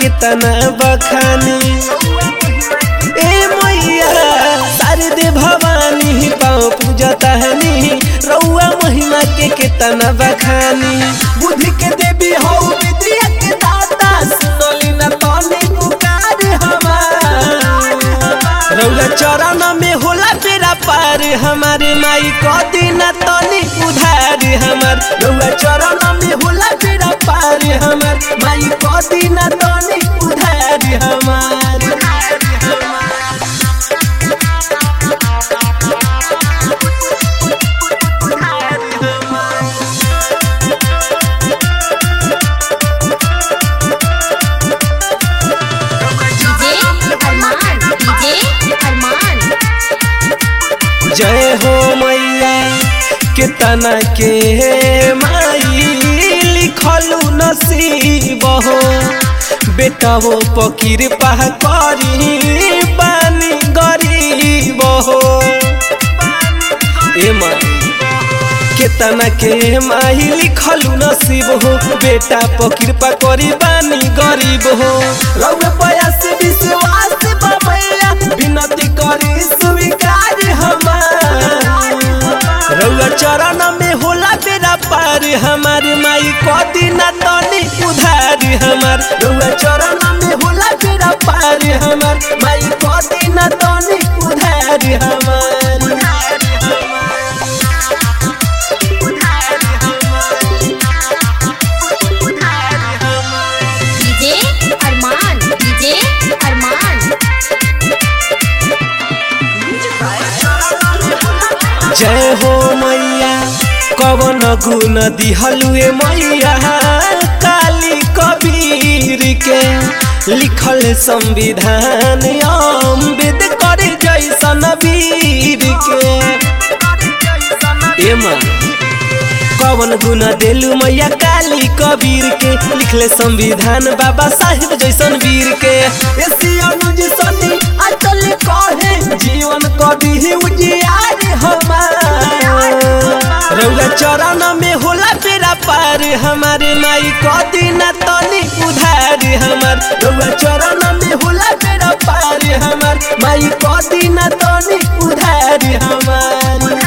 कितना बखानी ए मैया शारदे भवानी पाँव पूजतानी रउआ महिमा के कितना बखानी बुद्धि के देवी हो विद्या के दाता सुनली न तने पुकार हमार रउआ चरण में होला बेरा पार हमारे माई क दिन तनी उधार हमर रउआ चरण में होला बेरा पार हमर माई क दिन तनी उधार हमार डीजे अरमान डीजे अरमान जय हो मैया कितना के माई लिखलू नसीब हो बेटा वो पकीर पह करी बानी गरीब हो ए माई केतना के माही लिखलू नसीब हो बेटा पकीर पा करी बानी गरीब हो रउए प्रयास विश्वास बाबैया विनती करी स्वीकार हमार रउआ चरण में होला बेरा पार हमार माई कदी ना तनी उधार हमार रउआ चरण में होला बेरा पार हमार माई कदी ना तनी उधार हमार डीजे अरमान डीजे अरमान जय हो मैया कवन गुण दिहलुए मैया काली कबीर के लिखल संविधान अम्बेदकर जैसन वीर के ए माँ कवन गुण देलू मैया काली कबीर के लिखले संविधान बाबा साहिब जैसन वीर के एसी अनुज सनी अचल कहे जीवन कभी उजियार हमार रउआ चरण में होला बेरा पार हमारे माई कदी ना तनी उधार हमार रउआ चरण में होला बेरा पार हमार माई कदी ना तनी उधार हमार